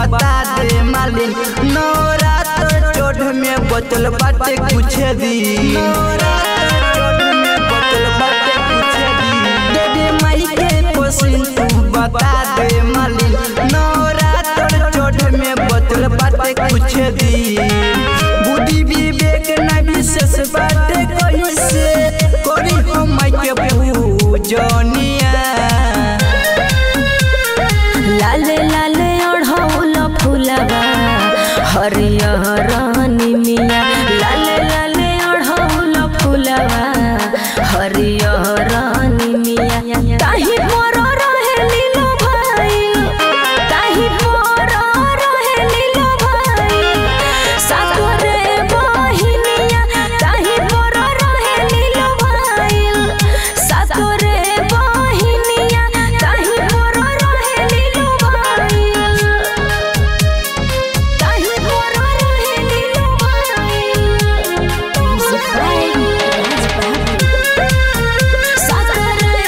बता दे मालिन नवरात्र चोट में बचल बाटे कुछ दिन नवरात्र चोट में बचल बाटे कुछ दिन देवी माई के पोसिन तू बता दे मालिन नवरात्र चोट में बचल बाटे कुछ दिन बुद्धि विवेक न विशेष बाटे कैसे करी हम माई के पूजनिया लाले लाले ओढ़ौल फुलवा हरियर निमिया लाले लाले ओढ़ौल फुलवा हरियर निमिया ताही पर रहे लीलो भाई ताही पर रहे लीलो भाई सागरे बहिनिया ताही पर रहे लीलो भाई सागरे बहिनिया ताही पर रहे लीलो भाई ताही पर रहे लीलो भाई सागरे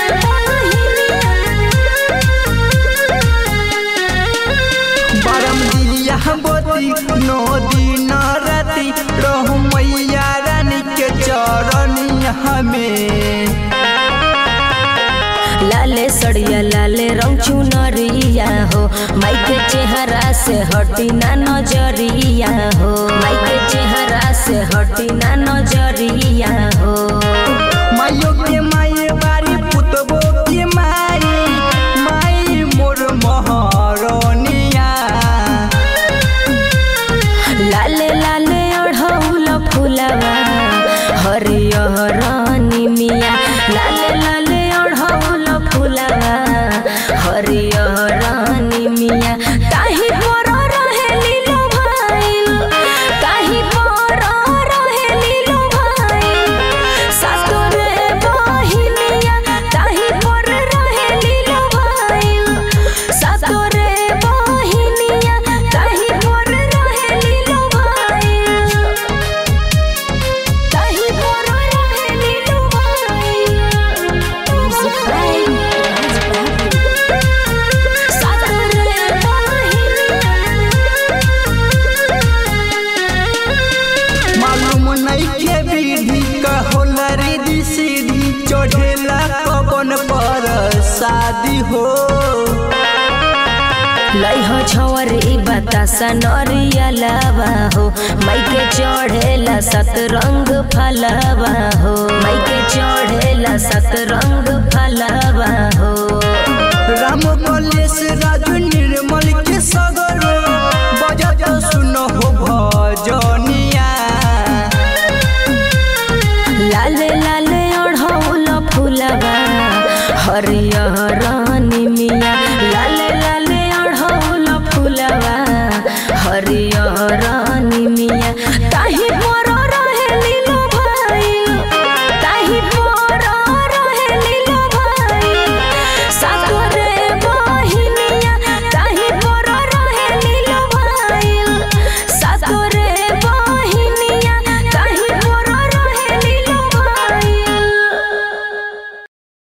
बरम दिया बोती नौ दिन राती रहु मैया रानी के चरणिया में लाले सड़िया लाले रंग चुनरिया हो माई के चेहरा से हटी ना नजरिया हो माई के चेहरा से हटी ना नजरिया हो माइयो के माई बारी पुतबो के माई माई मोर महारनिया लाले लाले ओढ़ौल फुलवा हरियर निमिया लाले लाले ओढ़ौल फुलवा हरियर निमिया ताही पर रहे लीलो भाई ताही पर रहे लीलो भाई सातोरे बहिनिया ताही पर रहे लीलो भाई सातोरे बहिनिया ताही पर रहे लीलो भाई ताही पर रहे लीलो भाई सातोरे बहिनिया मालूम नहीं के विधि कहोला रिधि सीधी चढ़ेला पवन पर शादी हो लइह छवरी बतासा नरिया लावा हो माई के चढ़ेला सतरंग फलवा हो माई के चढ़ेला सतरंग फलवा हो राम कलेश राजू निर्मल के